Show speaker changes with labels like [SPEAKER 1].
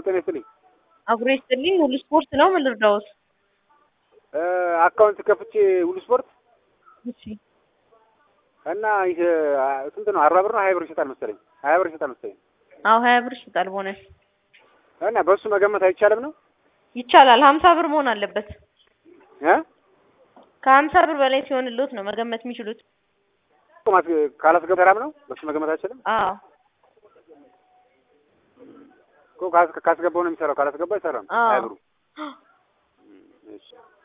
[SPEAKER 1] ጤና ይስጥልኝ።
[SPEAKER 2] አብሮ ይስጥልኝ። ሁሉ ስፖርት ነው። ምን ልርዳዎት?
[SPEAKER 1] አካውንት ከፍቼ ሁሉ ስፖርት
[SPEAKER 2] እሺ
[SPEAKER 1] እና ይህ ስንት ነው? አርባ ብር ነው ሀያ ብር ይሸጣል መሰለኝ። ሀያ ብር ይሸጣል መሰለኝ።
[SPEAKER 2] አዎ ሀያ ብር ይሸጣል ቦነስ።
[SPEAKER 1] እና በእሱ መገመት አይቻልም ነው
[SPEAKER 2] ይቻላል። ሀምሳ ብር መሆን አለበት።
[SPEAKER 1] እ
[SPEAKER 2] ከሀምሳ ብር በላይ ሲሆንልዎት ነው መገመት የሚችሉት።
[SPEAKER 1] ካላስገባ ተራም ነው በእሱ መገመት አይችልም
[SPEAKER 2] አዎ
[SPEAKER 1] እኮ ካስ- ካስገባው ነው የሚሰራው። ካላስገባ አይሰራም።
[SPEAKER 2] አዎ።
[SPEAKER 1] ሀያ ብሩ እሺ